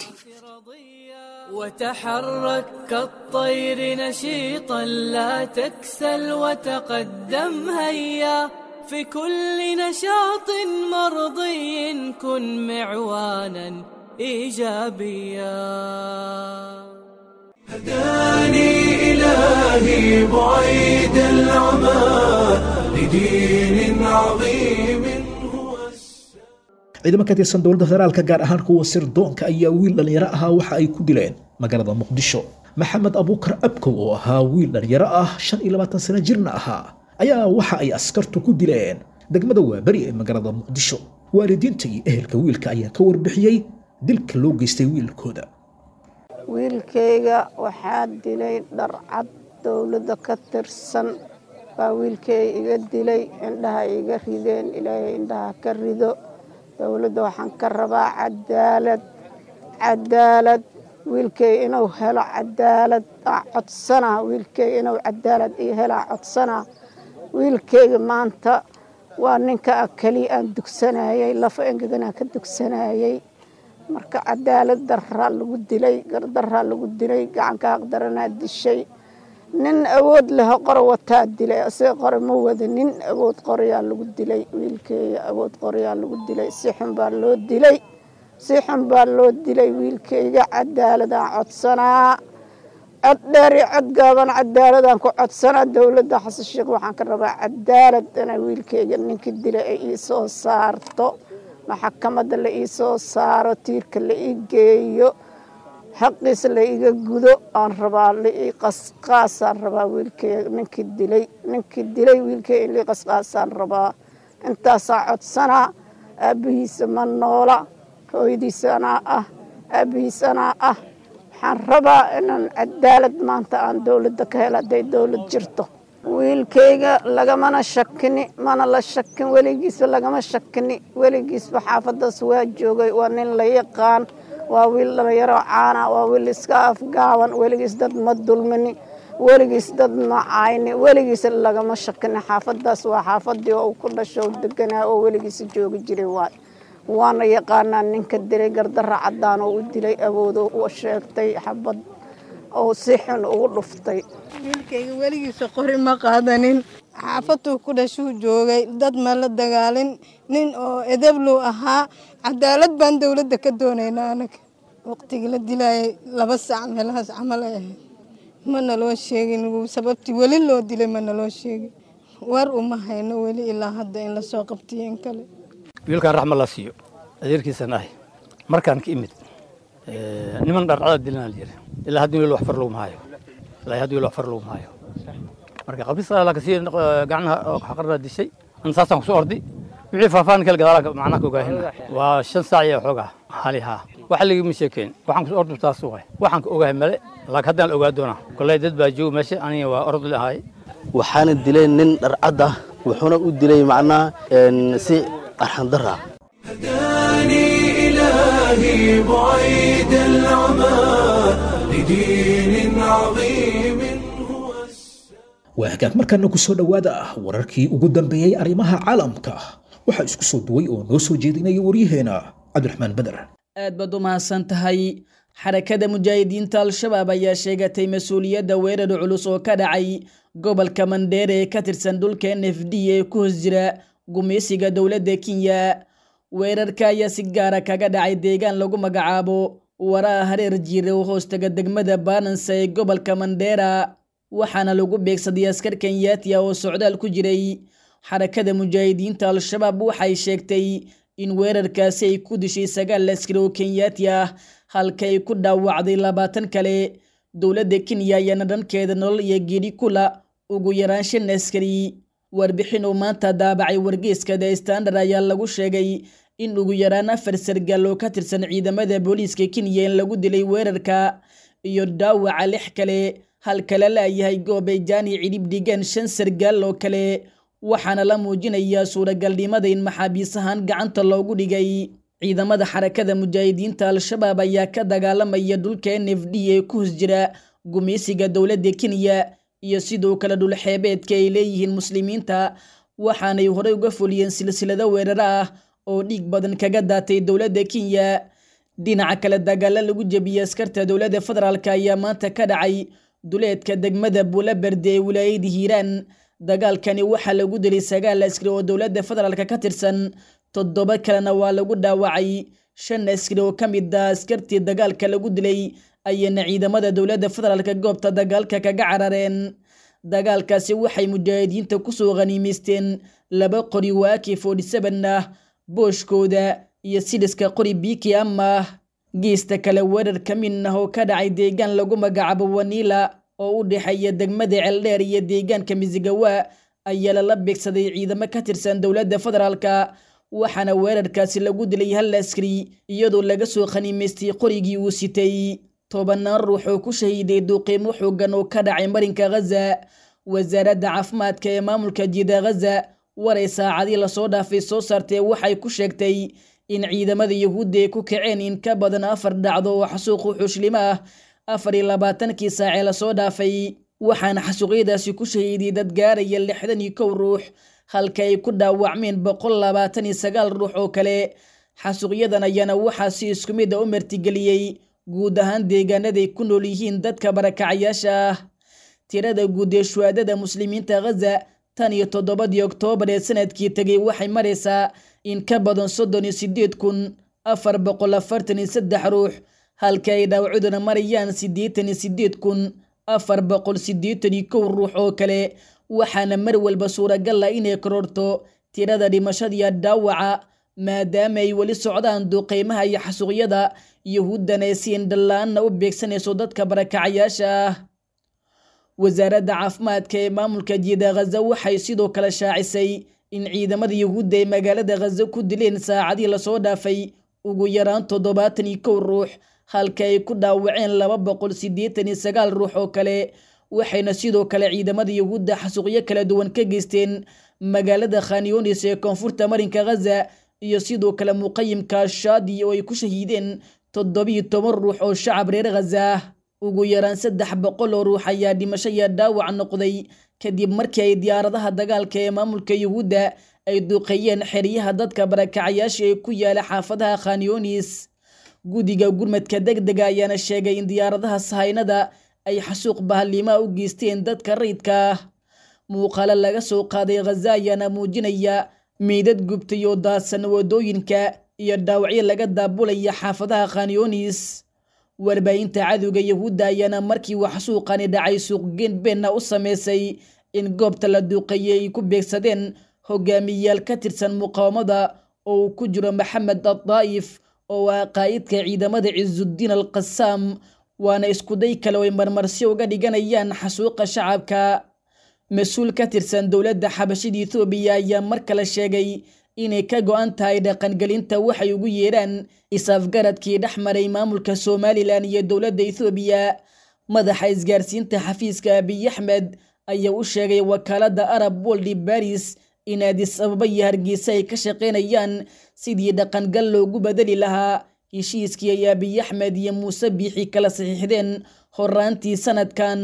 وتحرك كالطير نشيطا لا تكسل وتقدم هيا في كل نشاط مرضي كن معوانا ايجابيا هداني إلهي بعيد العمى لدين عظيم هو ciidamo ka tirsan dowladda federaalka gaar ahaan kuwa sirdoonka ayaa wiil dhallinyaro ahaa waxa ay ku dileen magaalada muqdisho maxamed abuukar abkow oo ahaa wiil dhallinyaro ah shan iyo labaatan sano jirna ahaa ayaa waxa ay askartu ku dileen degmada waaberi ee magaalada muqdisho waalidiinta iyo ehelka wiilka ayaa ka warbixiyey dilka loo geystay wiilkooda wiilkayga waxaa dilay dharcad dowladda ka tirsan baa wiilkay iga dilay indhaha iga rideen ilaahay indhaha ka rido dowladda waxaan ka rabaa cadaalad cadaalad wiilkay inuu helo cadaalad aa codsanaa wiilkay inuu cadaalad io helaa codsanaa wiilkayga maanta waa ninka keliya aan dugsanayay lafa engeganaa ka dugsanayay marka cadaalad daraa lagu dilay gardaraa lagu dilay gacanka haqdaranaa dishay nin awood leho qor wataa dilay asiga qore ma wada nin awood qoryaa lagu dilay wiilkeeya awood qoryaa lagu dilay si xun baa loo dilay si xun baa loo dilay wiilkayga cadaaladaan codsanaa cod dheer iyo cod gaaban cadaaladaan ku codsanaa dowladda xasan sheekh waxaan ka rabaa cadaalad inay wiilkayga ninkii dilay ay ii soo saarto maxakamadda la ii soo saaro tiirka la ii geeyo xaqiisa la iga gudo aan rabaa lai qasqaasaan rabaa wiilkay ninkii dilay ninkii dilay wiilkay in lai qasqaasaan rabaa intaasaa codsanaa aabbihiisa ma noola hooyadiisa anaa ah aabbihiisa anaa ah waxaan rabaa inaan cadaalad maanta aan dowladda ka helo hadday dowlad jirto wiilkayga lagamana shakini mana la shakin weligiisba lagama shakini weligiisba xaafadaas waa joogay waa nin la yaqaan waa wiil dhalinyaro caana waa wiil iska afgaaban weligiis dad ma dulmini weligiis dad ma cayni weligiis lagama shakini xaafadaas waa xaafadii oo uu ku dhasho u deganaa oo weligiisa joogi jiray waay waana yaqaanaa ninka dilay gardara cadaan oo u dilay awoodo u sheegtay xabad oo si xun ugu dhuftay wiilkayga weligiisa qori ma qaadanin xaafaduu ku dhashuu joogay dad ma la dagaalin nin oo edebluu ahaa cadaalad baan dowladda ka doonaynaa anaga waqtigii la dilayay laba saac meelahaas camal ay ahayd ma naloo sheegin sababtii weli loo dilay ma naloo sheegin war uma hayno weli ilaa hadda in lasoo qabtiyo in kale wiilkaan raxma la siiyo adeerkiisan ahay markaan ka imid niman dharcada dilana la yiri ilaa haddii weli wax far laguma hayo ilaa haddii weli wax far laguma hayo marka qabrisa la kasii gacnaha xaqarna dishay an saasaan kusoo ordi wixii faahfaahin kale gadaala macnaha ka ogaahin waa shan saac iyo xoogaa hali haa waxa ligama sheekeen waxaan kusoo ordi taas waay waxaan ka ogahay male laakiin haddaan ogaa doonaa kolley dad baa jooga meesha aniga waa orod la ahay waxaana dilay nin dharcad ah wuxuuna u dilay macnaha si arxandara هداني إلهي بعيد العمى لدين عظيم هو waa hagaag markaana ku soo dhowaada wararkii ugu dambeeyey arrimaha caalamka waxaa isku soo duway oo noo soo jeedinaya waryaheena cabdiraxmaan beder aad baad u mahadsan tahay xarakada mujaahidiinta al-shabaab ayaa sheegatay mas-uuliyadda weerar culus oo ka dhacay gobolka mandheere ee ka tirsan dhulka n f d ee ku hoos jira gumeysiga dowladda kenya weerarka ayaa si gaara kaga dhacay deegaan lagu magacaabo waraa hareer jiire oo hoostaga degmada baanansa ee gobolka mandheera waxaana lagu beegsaday askar kenyaatiya oo socdaal ku jiray xarakada mujaahidiinta al-shabaab waxay sheegtay in weerarkaasi ay ku dishay sagaal askari oo kenyaati ah halka ay ku dhaawacday labaatan kale dowladda kenya ayaana dhankeeda nolol iyo geedhi kula ugu yaraan shan askari warbixin uu maanta daabacay wargeyska the standard ayaa lagu sheegay in ugu yaraan afar sargaal oo ka tirsan ciidamada booliiska kenya in lagu dilay weerarka iyo dhaawaca lix kale halka la laayahay goobay jaani cidhib dhigeen shan sargaal oo kale waxaana la muujinayaa suuragalnimada in maxaabiis ahaan gacanta loogu dhigay ciidamada xarakada mujaahidiinta al-shabaab ayaa ka dagaalamaya dhulka n f d ee ku hos jira gumeysiga dowladda kenya iyo sidoo kale dhulxeebeedka ay leeyihiin muslimiinta waxaanay horey uga fuliyeen silsilado weeraro ah oo dhiig badan kaga daatay dowladda kenya dhinaca kale dagaalo lagu jebiyey askarta dowladda federaalk ayaa maanta ka dhacay duleedka degmada buulaberde ee wilaayada hiiraan dagaalkani waxaa lagu dilay sagaal askari oo dowladda federaalk ka tirsan toddoba kalena waa lagu dhaawacay shan askari oo ka mid ah askartii dagaalka lagu dilay ayayna ciidamada dowladda federaalk goobta dagaalka kaga carareen dagaalkaasi waxay mujaahidiinta kusoo khaniimaysteen laba qori waaki forty seven ah booshkooda iyo sidhiska qori biiki ama geesta kale weerar ka mid ah oo ka dhacay deegaan lagu magacaabo waniila oo u dhexeeya degmada ceeldheer iyo deegaanka misigawa ayaa lala beegsaday ciidamo ka tirsan dowladda federaalka waxaana weerarkaasi lagu dilay hal askari iyadoo laga soo khaniimaystay qorigii uu sitay tobanaan ruux oo ku shahiiday duuqiimo xoogan oo ka dhacay marinka ghaza wasaaradda caafimaadka ee maamulka jiida ghaza waray saacadii lasoo dhaafay soo saartee waxay ku sheegtay in ciidamada yuhuudda ay ku kaceen in ka badan afar dhacdo oo xasuuqu xuslimo ah afar iyo labaatankii saacee lasoo dhaafay waxaana xasuuqyadaasi ku shahiiday dad gaaraya lixdan iyo kow ruux halka ay ku dhaawacmeen boqol labaatan iyo sagaal ruux oo kale xasuuqyadan ayaana waxaa si isku mid a u martigeliyey guud ahaan deegaanaday ku nool yihiin dadka barakacayaasha ah tirada guud ee shuhaadada muslimiinta ghaza tan iyo toddobadii oktoobar ee sanadkii tegay waxay maraysaa in ka badan soddon iyo sideed kun afar boqol afartan iyo saddex ruux halka ay dhaawacuduna marayaan siddeetan iyo sideed kun afar boqol siddeetan iyo kow ruux oo kale waxaana mar walba suuragal ah inay kororto tirada dhimashadiiyo dhaawaca maadaama ay weli socdaan duqeymaha iyo xasuuqyada yuhuuddana ay si indhala-aanna u beegsanayso dadka barakacayaasha ah wasaaradda caafimaadka ee maamulka jiida ghaza waxay sidoo kale shaacisay in ciidamada yuhuudda ay magaalada ghaza ku dileen saacadii lasoo dhaafay ugu yaraan toddobaatan iyo kow ruux halka ay ku dhaawaceen laba boqol siddeetan iyo sagaal ruux oo kale waxayna sidoo kale ciidamada yuhuudda xasuuqyo kala duwan ka geysteen magaalada khanyonis ee koonfurta marinka ghaza iyo sidoo kale muqayimka shaadi oo ay ku shahiideen toddobiyo toban ruux oo shacab reer ghaza ugu yaraan saddex boqol oo ruux ayaa dhimasho iyo dhaawac noqday kadib markii ay diyaaradaha dagaalka ee maamulka yuhuudda ay duqeeyeen xeryaha dadka barakacayaasha ee ku yaala xaafadaha khanyonis guddiga gurmadka deg dega ayaana sheegay in diyaaradaha sahaynada ay xasuuq bahalimaa u geysteen dadka rayidka ah muuqaalo laga soo qaaday ghaza ayaana muujinaya meydad gubtay oo daadsan wadooyinka iyo dhaawacyo laga daabulaya xaafadaha khanyonis warbaahinta cadowga yuhuudda ayaana markii uu xasuuqani dhacay suuqgeen beenna u sameysay in goobta la duuqeeyey ay ku beegsadeen hogaamiyayaal ka tirsan muqaawamada oo uu ku jiro maxamed addaa'if oo ah qaa'idka ciidamada cisudiin al qasaam waana iskuday kale oo ay marmarsi uga dhiganayaan xasuuqa shacabka mas-uul ka tirsan dowladda xabashida ethoobiya ayaa mar kale sheegay inay ka go-an tahay dhaqangelinta waxay ugu yeedhaan is-afgaradkii dhex maray maamulka somalilan iyo dowladda ethoobiya madaxa isgaarsiinta xafiiska abiy axmed ayaa u sheegay wakaaladda arab woldi baris in addis ababa iyo hargeysa ay ka shaqaynayaan sidii dhaqangal loogu bedeli lahaa heshiiskii ay abiy axmed iyo muuse biixi kala saxiixdeen horaantii sanadkan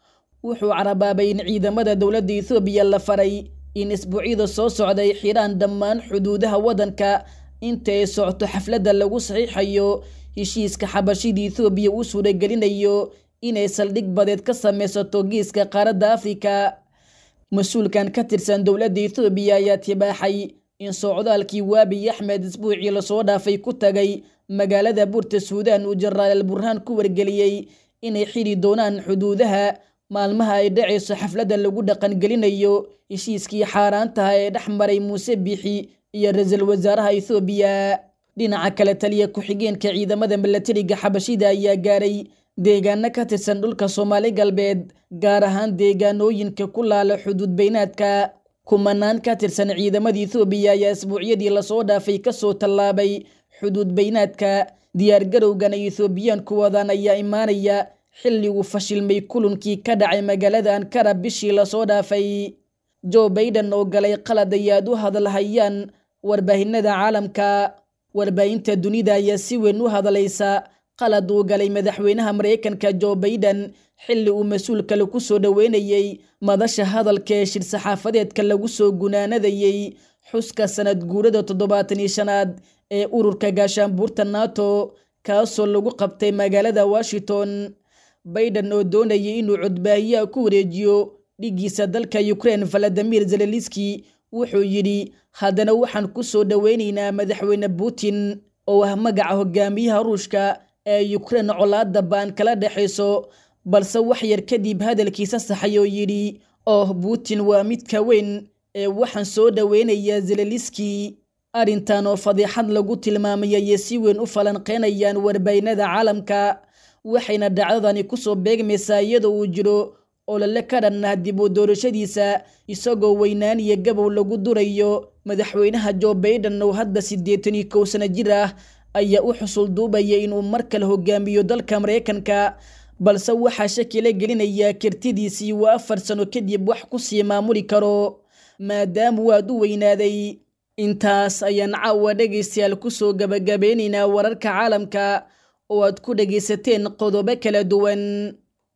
wuxuu carabaabay in ciidamada dowladda ethoobiya la faray in isbuucyada soo socday xidhaan dhammaan xuduudaha waddanka inta ay socto xafladda lagu saxiixayo heshiiska xabashida ethoobiya uu suuragelinayo inay saldhig badeed ka samaysato geeska qaaradda afrika mas-uulkan ka tirsan dowladda ethoobiya ayaa tibaaxay in socdaalkii waabiy axmed isbuucii lasoo dhaafay ku tagay magaalada buurta suudaan uu jaraal al burhaan ku wargeliyey inay xidhi doonaan xuduudaha maalmaha ay dhacayso xafladda lagu dhaqangelinayo heshiiskii xaaraantaha ee dhex maray muuse biixi iyo ra-iisul wasaaraha ethoobiya dhinaca kale taliya ku-xigeenka ciidamada milatariga xabashida ayaa gaaray deegaano ka tirsan dhulka soomaali galbeed gaar ahaan deegaanooyinka ku laala xuduud beynaadka kumanaan ka tirsan ciidamada ethoobiya ayaa isbuucyadii lasoo dhaafay kasoo tallaabay xuduud beynaadka diyaargarowgan ay ethoobiyaanku wadaan ayaa imaanaya xilliguu fashilmay kulankii ka dhacay magaalada ankara bishii lasoo dhaafay joe baiden oo galay qalad ay aad u hadalhayaan warbaahinada caalamka warbaahinta dunida ayaa si weyn u hadlaysa qalad uu galay madaxweynaha maraykanka joe baiden xilli uu mas-uul kale ku soo dhoweynayey madasha hadalka ee shir saxaafadeedka lagu soo gunaanadayey xuska sanad guurada toddobaatan iyo shanaad ee ururka gaashaanbuurta nato kaasoo lagu qabtay magaalada washington baiden oo doonayay inuu codbaahiyaha ku wareejiyo dhigiisa dalka ukraine valadimir zeleliski wuxuu yidhi haddana waxaan ku soo dhoweynaynaa madaxweyne putin oo ah magaca hogaamiyaha ruushka ee ukraine colaadda baan kala dhexayso balse wax yar kadib hadalkiisa saxay oo yidhi oh putin waa midka weyn ee waxaan soo dhoweynayaa zeleliski arrintan oo fadiixad lagu tilmaamay ayay si weyn u falanqeynayaan warbaahinada caalamka waxayna dhacdadani kusoo beegmaysaa iyadoo uu jiro olole ka dhan ah dib u doorashadiisa isagoo weynaan iyo gabow lagu durayo madaxweynaha joe baiden oo hadda siddeetan iyo kow sano jir ah ayaa u xusul duubaya inuu mar kale hogaamiyo dalka maraykanka balse waxaa shaki la gelinayaa kartidiisii waa afar sano kadib wax ku sii maamuli karo maadaama waad u weynaaday intaas ayaan caawa dhegaystayaal kusoo gabagabeynaynaa wararka caalamka oo aad ku dhegaysateen qodobo kala duwan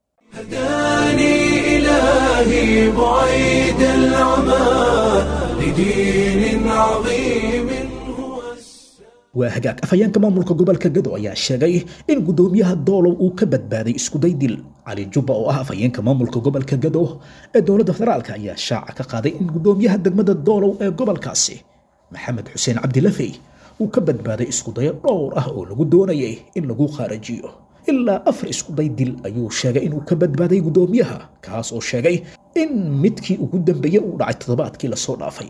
هداني إلهي بعيد العمى لدين عظيم waa hagaag afhayeenka maamulka gobolka gado ayaa sheegay in gudoomiyaha doolow uu ka badbaaday iskuday dil cali jubba oo ah afhayeenka maamulka gobolka gado ee dowladda federaalka ayaa shaaca ka qaaday in gudoomiyaha degmada doolow ee gobolkaasi maxamed xuseen cabdilafey uu ka badbaaday iskudayo dhowr ah oo lagu doonayay in lagu khaarajiyo ilaa afar iskuday dil ayuu sheegay inuu ka badbaaday gudoomiyaha kaas oo sheegay in midkii ugu dambeeyey uu dhacay toddobaadkii lasoo dhaafay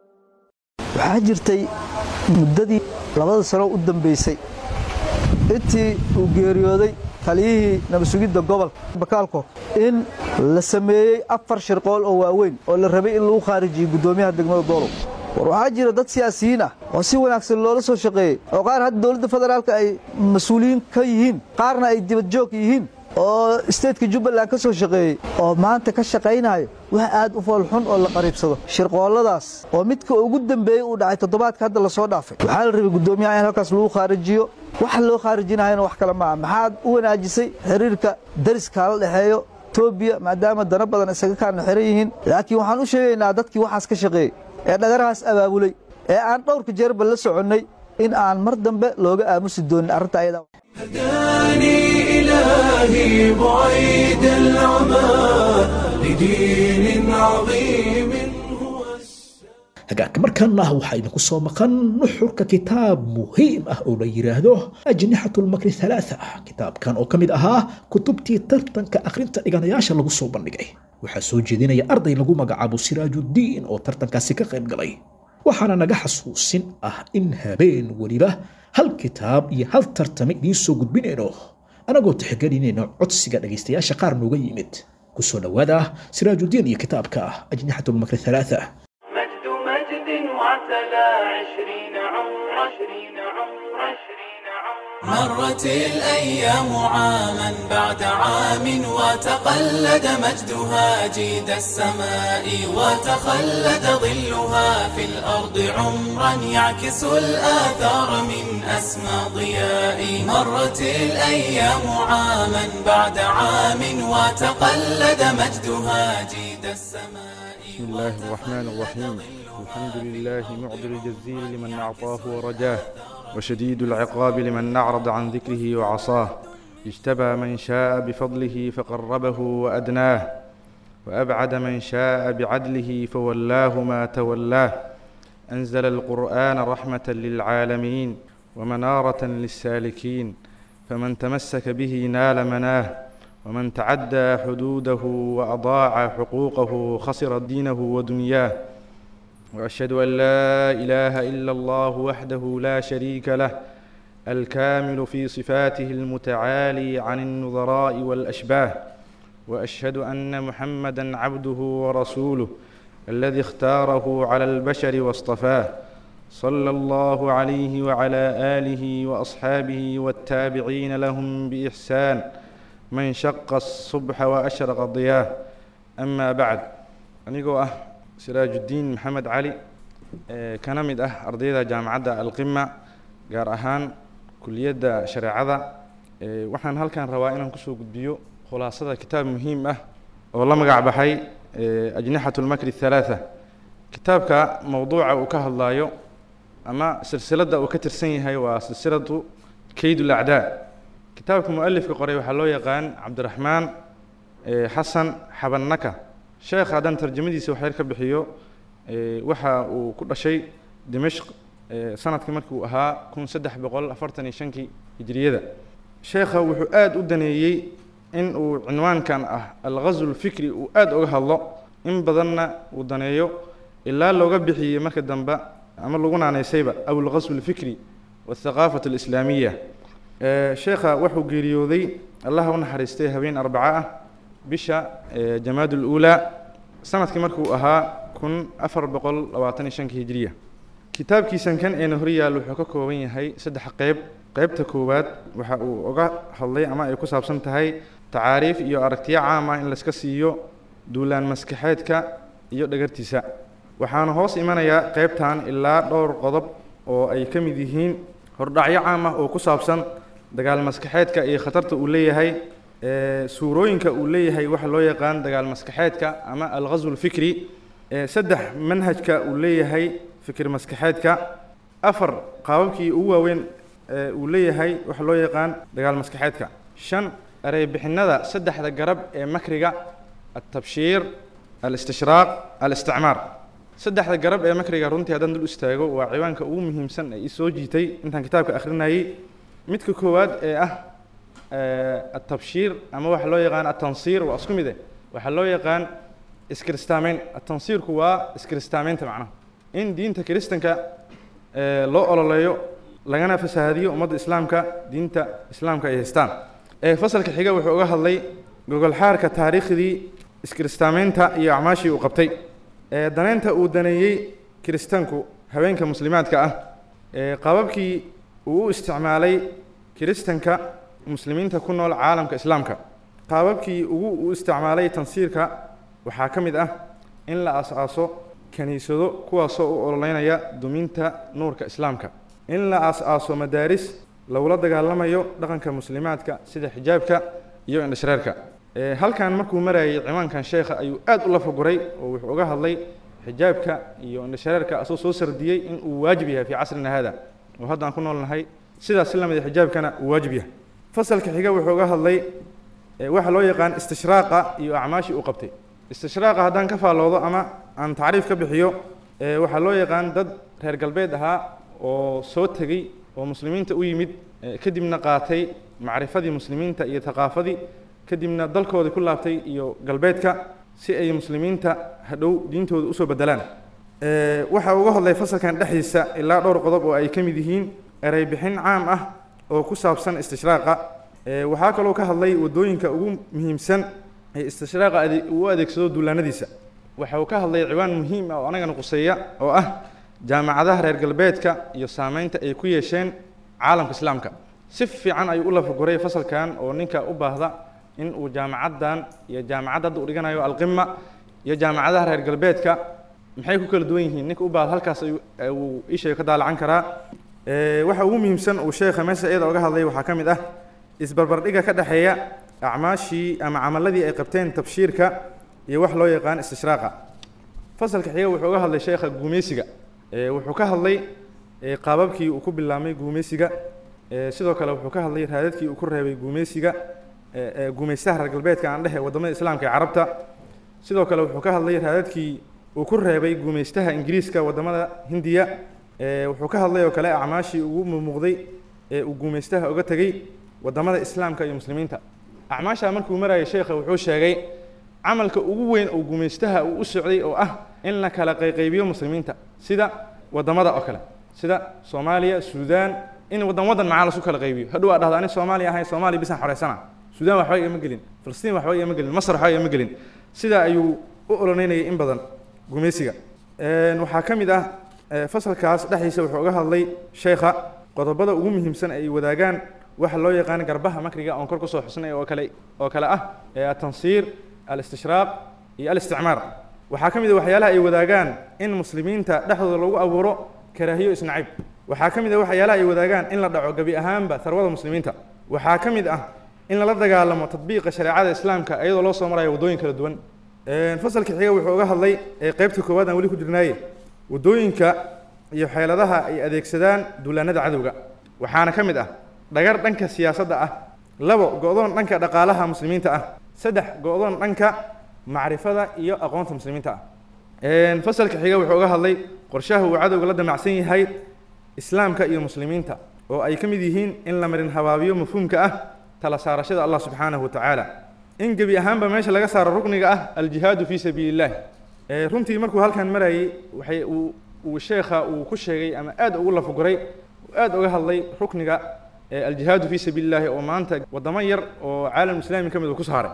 waxaa jirtay muddadii labada sano u dambaysay intii uu geeriyooday taliyihii nabadsugidda gobolka bakaalko in la sameeyey afar shirqool oo waaweyn oo la rabay in lagu khaarijiyey guddoomiyaha degmada doolow war waxaa jira dad siyaasiyiin ah oo si wanaagsan loola soo shaqeeyey oo qaar hadda dowladda federaalka ay mas-uuliyiin ka yihiin qaarna ay dibadjoog yihiin oo isteedka jubbaland ka soo shaqeeyey oo maanta ka shaqaynayo wax aad u foolxun oo la qariibsado shirqoolladaas oo midka ugu dambeeyey uu dhacay toddobaadka hadda lasoo dhaafay waxaa la rabay guddoomiyaha in halkaas lagu khaarijiyo waxa loo khaarijinahayna wax kale maaha maxaad u wanaajisay xiriirka dariska la dhexeeyo etoobiya maadaama dana badan isaga kaana xiran yihiin laakiin waxaan u sheegaynaa dadkii waxaas ka shaqeeyey ee dhagarahaas abaabulay ee aan dhowrka jeerba la soconnay in aan mar dambe looga aamusi doonin arrinta ayada هداني إلهي بعيد العمى لدين عظيم hagaagka markaana ah waxaa idinku soo maqan nuxurka kitaab muhiim ah oo la yidhaahdo ajnixatu lmakri halaaa kitaabkan oo ka mid ahaa kutubtii tartanka akhrinta dhiganayaasha lagu soo bandhigay waxaa soo jeedinaya arday lagu magacaabo siraajuddiin oo tartankaasi ka qayb galay waxaana naga xasuusin ah in habeen weliba hal kitaab iyo hal tartame idiin soo gudbinayno anagoo tixgelinayno codsiga dhegaystayaasha qaar nooga yimid kusoo dhowaada siraajudiin iyo kitaabka ajnixatulmakri halaaa مجد مجد وعتلى عشرين عمر عشرين عمر عشرين عمر مرت الأيام عاما بعد عام وتقلد مجدها جيد السماء وتخلد ظلها في الأرض عمرا يعكس الآثار من أسمى ضياء مرت الأيام عاما بعد عام وتقلد مجدها جيد السماء بسم الله الرحمن الرحيم الحمد لله معطي الجزيل لمن أعطاه ورجاه وشديد العقاب لمن أعرض عن ذكره وعصاه اجتبى من شاء بفضله فقربه وأدناه وأبعد من شاء بعدله فولاه ما تولاه أنزل القرآن رحمة للعالمين ومنارة للسالكين فمن تمسك به نال مناه ومن تعدى حدوده وأضاع حقوقه خسر دينه ودنياه وأشهد أن لا إله إلا الله وحده لا شريك له الكامل في صفاته المتعالي عن النظراء والأشباه وأشهد أن محمدا عبده ورسوله الذي اختاره على البشر واصطفاه صلى الله عليه وعلى آله وأصحابه والتابعين لهم بإحسان من شق الصبح وأشرق الضياه أما بعد أنيقو أه سراج الدين محمد علي kana mid ah ardayda jaamacadda alqima gaar ahaan kuliyadda shareecada waxaan halkan rabaa inaan kusoo gudbiyo khulaasada kitaab muhiim ah oo la magac baxay ajnixat lmakri halaatha kitaabka mowduuca uu ka hadlaayo ama silsiladda uu ka tirsan yahay waa silsiladu kayd lacdaa kitaabka mualifka qoray waxaa loo yaqaan cabdiraxmaan xasan xabannaka sheekh haddaan tarjamadiisa waxyar ka bixiyo waxa uu ku dhashay dimashq sanadkii markii uu ahaa kun saddex boqol afartan iyo shankii hijriyada sheekha wuxuu aada u daneeyey in uu cinwaankan ah alghazw lfikri uu aada uga hadlo in badanna uu daneeyo ilaa looga bixiyey marka dambe ama lagu naanaysayba aw alghazw lfikri wathaqaafat alislaamiya sheekha wuxuu geeriyooday allaha u naxariistay habeen arbaco ah bisha jamaad luulaa sanadkii markuu ahaa kun afar boqol labaatan iyo shankii hijriya kitaabkiisan kan eena horyaal wuxuu ka kooban yahay saddex qeyb qeybta koowaad waxa uu uga hadlay ama ay ku saabsan tahay tacaariif iyo aragtiyo caam ah in layska siiyo duulaan maskaxeedka iyo dhagartiisa waxaana hoos imanayaa qeybtan ilaa dhowr qodob oo ay ka mid yihiin hordhacyo caam ah oo ku saabsan dagaal maskaxeedka iyo khatarta uu leeyahay suurooyinka uu leeyahay waxa loo yaqaan dagaal maskaxeedka ama alghazw lfikri saddex manhajka uu leeyahay fikir maskaxeedka afar qaababkii ugu waaweyn uu leeyahay waxa loo yaqaan dagaal maskaxeedka shan ereybixinada saddexda garab ee makriga altabshiir alistishraaq alisticmaar saddexda garab ee makriga runtii haddaan dul istaago waa ciwaanka ugu muhiimsan ee i soo jiitay intaan kitaabka akhrinayay midka koowaad ee ah التبشير أما واحد لو يقان التنصير وأسكم ذا واحد لو يقان إسكريستامين التنصير هو إسكريستامين تبعنا إن دين تكريستن كا لو أولا ليو لغانا فسهاديو أمد إسلام كا دين تا إسلام كا يهستان فصل كحيقة وحوقها هاللي جوجل حاركة تاريخ دي إسكريستامين تا iyo acmaashii uu qabtay ee daneynta uu daneeyey kiristaanku haweenka muslimaadka ah ee qababkii uu u isticmaalay kiristanka muslimiinta ku nool caalamka islaamka qaababkii ugu u isticmaalay tansiirka waxaa ka mid ah in la aas-aaso kiniisado kuwaasoo u ololeynaya duminta nuurka islaamka in la aas-aaso madaaris lagula dagaalamayo dhaqanka muslimaadka sida xijaabka iyo indhashareerka halkan markuu marayay ciwaankan sheekha ayuu aada u lafaguray oo wuxuu uga hadlay xijaabka iyo indhashareerka asoo soo sardiyey in uu waajib yahay fii casrina hada oo hadda aan ku noolnahay sidaas si lamid xijaabkana uu waajib yahay fasalka xiga wuxuu uga hadlay waxa loo yaqaan istishraaqa iyo acmaashii uu qabtay istishraaqa haddaan ka faalloodo ama aan tacriif ka bixiyo waxaa loo yaqaan dad reer galbeed ahaa oo soo tegey oo muslimiinta u yimid kadibna qaatay macrifadii muslimiinta iyo thaqaafadii kadibna dalkoodii ku laabtay iyo galbeedka si ay muslimiinta hadhow diintooda usoo bedelaan waxa uga hadlay fasalkan dhexdiisa ilaa dhowr qodob oo ay ka mid yihiin erey bixin caam ah oo ku saabsan istishraaqa waxaa kaloo ka hadlay wadooyinka ugu muhiimsan ee istishraaqa uu u adeegsado duulaanadiisa waxa uu ka hadlay ciwaan muhiim ah oo anagana quseeya oo ah jaamacadaha reer galbeedka iyo saameynta ay ku yeesheen caalamka islaamka si fiican ayuu u lafaguray fasalkan oo ninka u baahda in uu jaamacaddan iyo jaamacadda hadda uu dhiganayo alqima iyo jaamacadaha reer galbeedka maxay ku kala duwan yihiin ninka u baahda halkaas uu isheega ka daalacan karaa waxa ugu muhiimsan uu sheekha meesha iyada oga hadlay waxaa ka mid ah isbarbardhiga ka dhexeeya acmaashii ama camaladii ay qabteen tabshiirka iyo wax loo yaqaan istishraaqa fasalka xiga wuxuu uga hadlay sheekha guumeysiga wuxuu ka hadlay qaababkii uu ku bilaabmay guumeysiga sidoo kale wuxuu ka hadlay raadadkii uu ku reebay guumeysiga guumeystaha reer galbeedka aan dhehe wadamada islaamka ee carabta sidoo kale wuxuu ka hadlay raadadkii uu ku reebay guumeystaha ingiriiska wadamada hindiya wuxuu ka hadlay oo kale acmaashii ugu muuqday ee uu guumeystaha uga tegey wadamada islaamka iyo muslimiinta acmaashaa markuu marayay sheekha wuxuu sheegay camalka ugu weyn oo guumeystaha uu u socday oo ah in la kala qayqaybiyo muslimiinta sida wadamada oo kale sida soomaaliya suudaan in wadan wadan macaa lasu kala qaybiyo hadhow aa dhahda ani soomaaliya ahay soomaaliya bisaan xoreysana suudaan waxba igama gelin filistiin waxba igama gelin masar waxba igama gelin sidaa ayuu u ololeynayay in badan guumeysiga waxaa ka mid ah fasalkaas dhexdiisa wuxuu uga hadlay sheekha qodobada ugu muhiimsan ay wadaagaan waxa loo yaqaan garbaha makriga oon kor kusoo xusnay oo kale oo kale ah atansiir alistishraaq iyo alisticmaar waxaa ka mid a waxyaalaha ay wadaagaan in muslimiinta dhexdooda lagu abuuro karaahiyo isnacib waxaa ka mid ah waxyaalaha ay wadaagaan in la dhaco gebi ahaanba sarwada muslimiinta waxaa ka mid ah in lala dagaalamo tadbiiqa shareecada islaamka iyadoo loo soo marayo waddooyin kala duwan fasalka xiga wuxuu uga hadlay qeybta koowaad aan weli ku jirnaaye waddooyinka iyo xeeladaha ay adeegsadaan duulaanada cadowga waxaana ka mid ah dhagar dhanka siyaasadda ah labo go-doon dhanka dhaqaalaha muslimiinta ah saddex go-doon dhanka macrifada iyo aqoonta muslimiinta ah fasalka xiga wuxuu uga hadlay qorshaha uu cadowga la damacsan yahay islaamka iyo muslimiinta oo ay ka mid yihiin in la marin habaabiyo mafhuumka ah tala saarashada allah subxaanahu wa tacaala in gebi ahaanba meesha laga saaro rukniga ah aljihaadu fii sabiili illahi runtii markuu halkan marayay waxay uu uu sheekha uu ku sheegay ama aad ugu lafaguray aad uga hadlay rukniga aljihaadu fii sabiili illahi oo maanta wadamo yar oo caalam islaami ka mid uu ku saaray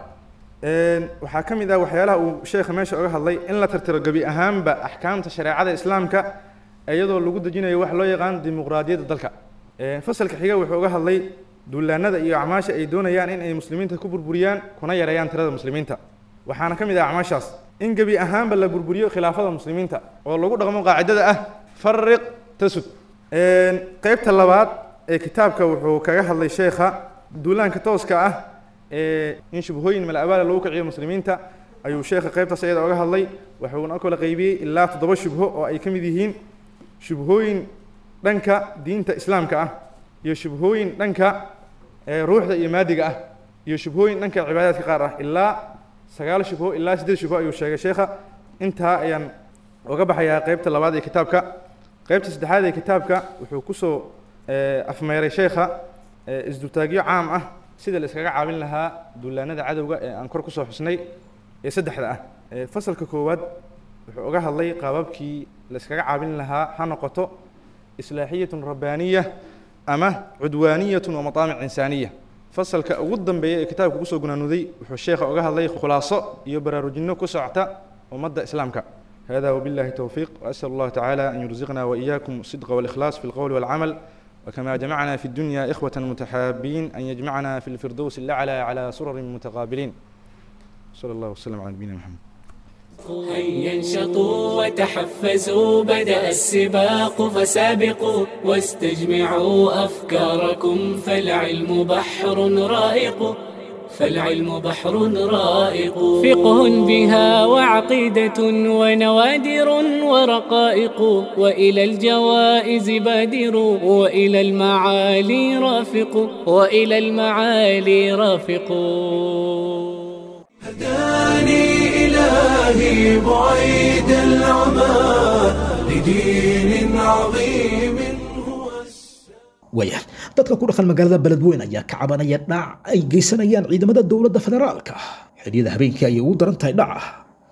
waxaa ka mid ah waxyaalaha uu sheekha meesha uga hadlay in la tirtiro gebi ahaanba axkaamta shareecada islaamka iyadoo lagu dejinayo wax loo yaqaan dimuqraadiyadda dalka fasalka xiga wuxuu uga hadlay duulaanada iyo acmaasha ay doonayaan in ay muslimiinta ku burburiyaan kuna yareeyaan tirada muslimiinta waxaana ka mid ah acmaashaas in gebi ahaanba la burburiyo khilaafada muslimiinta oo lagu dhaqmo qaacidada ah fariq tasud qeybta labaad ee kitaabka wuxuu kaga hadlay sheekha duulaanka tooska ah ee in shubhooyin malabaala lagu kiciyo muslimiinta ayuu sheekha qeybtaas iyada oga hadlay wuxuuna kala qaybiyey ilaa toddoba shubho oo ay ka mid yihiin shubhooyin dhanka diinta islaamka ah iyo shubhooyin dhanka ruuxda iyo maadiga ah iyo shubhooyin dhanka cibaadaadka qaar ah ilaa sagaal shubho ilaa siddeed shubho ayuu sheegay sheekha intaa ayaan uga baxayaa qeybta labaad ee kitaabka qeybta saddexaad ee kitaabka wuxuu kusoo afmeeray sheekha isdultaagyo caam ah sida la iskaga caawin lahaa duulaanada cadowga ee aan kor kusoo xusnay ee saddexda ah fasalka koowaad wuxuu uga hadlay qaababkii la iskaga caawin lahaa ha noqoto islaaxiyatun rabbaaniya ama cudwaaniyatun wa mataamic insaaniya fasalka ugu dambeeya ee kitaabka kusoo gunaanuday wuxuu sheekha uga hadlay khulaaso iyo baraarujinno ku socota ummadda islaamka هذا وبالله التوفيق وأسأل الله تعالى أن يرزقنا وإياكم الصدق والإخلاص في القول والعمل وكما جمعنا في الدنيا إخوة متحابين أن يجمعنا في الفردوس الأعلى على سرر متقابلين صلى الله وسلم على نبينا محمد هيا انشطوا وتحفزوا بدأ السباق فسابقوا واستجمعوا أفكاركم فالعلم بحر رائق فالعلم بحر رائق فقه بها وعقيدة ونوادر ورقائق وإلى الجوائز بادر وإلى المعالي رافق وإلى المعالي رافق هداني إلهي بعيد العمى لدين عظيم waaya dadka ku dhaqan magaalada beledweyn ayaa ka cabanaya dhac ay geysanayaan ciidamada dowladda federaalka xilliyada habeenkii ayay ugu daran tahay dhaca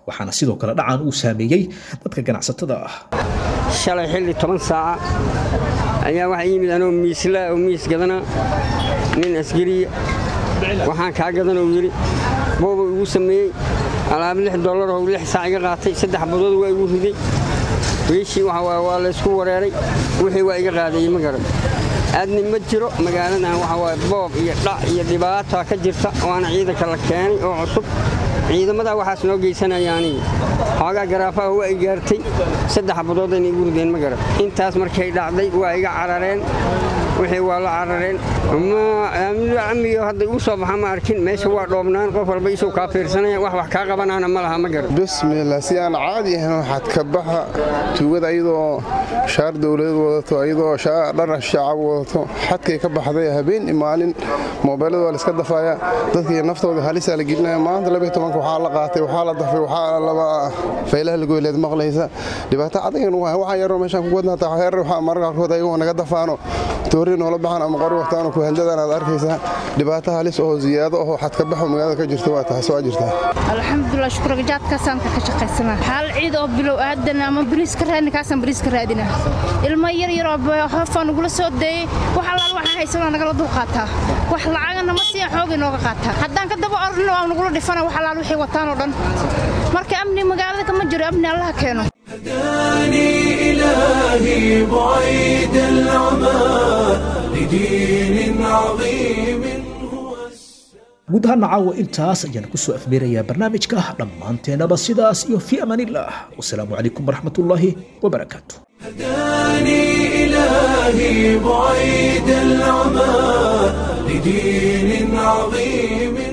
waxaana sidoo kale dhacan uu saameeyey dadka ganacsatada ah shalay xilli toban saaca ayaa waxaa yimid anoo miislaa oo miis gadana nin askariya waxaan kaa gadan oo yidhi booba igu sameeyey alaab lix dollar oo lix saac iga qaatay saddex badood waa igu riday wiishii waa laysku wareeray wixii waa iga qaadayey ma garan aadni ma jiro magaaladan waxa waaye boob iyo dhac iyo dhibaata ka jirta waana ciidanka la keenay oo cusub ciidamadaa waxaas noo geysanayaani xoogaa garaafaha waa i gaartay saddex badoodayna igu rideen ma garan intaas markay dhacday waa iga carareen wixii waa la carareen amiyo hadda igu soo baxa ma arkin meesha waa dhoobnaan qof walba isuu kaa fiirsanaya wax wax kaa qabanaana ma laha ma garan bismillah si aan caadi ahayn waxaad ka baxa tuugada ayadoo shaar dowladeed wadato ayadoo dhar shacab wadato xadkay ka baxday habeen iyo maalin moobeelada waa la iska dafaaya dadkii naftooda halisaa la gelinaya maanta labaiy tobanka waxaa la qaatay waxaa la dafay waxaa laba faylaha lagoyleed maqlaysa dhibaato cadagan waa waxaa yaroo meeshaan ku wadnaata heer waxaa mararka qaarkood ayagoo naga dafaano toori noola baxan ama qori waqtaano ku handadan aad arkaysaa dhibaato halis oo ziyaado oo xadka baxo magaalada ka jirta waa taas waa jirtaa alxamdulilah shukuragajaadkaasaan ka shaqaysana hal ciid oo bilow aadan ama bariis ka raadina kaasaan bariis ka raadina ilmo yar yar oo hoofaa nagula soo deeyey wax allaal waxaa haysanoo nagala dul qaataa wax lacagana ma siiya xoogay nooga qaataa haddaan ka daba orno waa nagula dhifana wax allaal wixii wataan oo dhan marka amni magaalada kama jiro amni allaha keeno هداني إلهي بعيد العمى لدين عظيم guud ahaan caawa intaas ayaan ku soo afmeerayaa barnaamijka dhammaanteennaba sidaas iyo fii amaanillaah wasalaamu calaykum waraxmatullaahi wabarakaatu هداني إلهي بعيد العمى لدين عظيم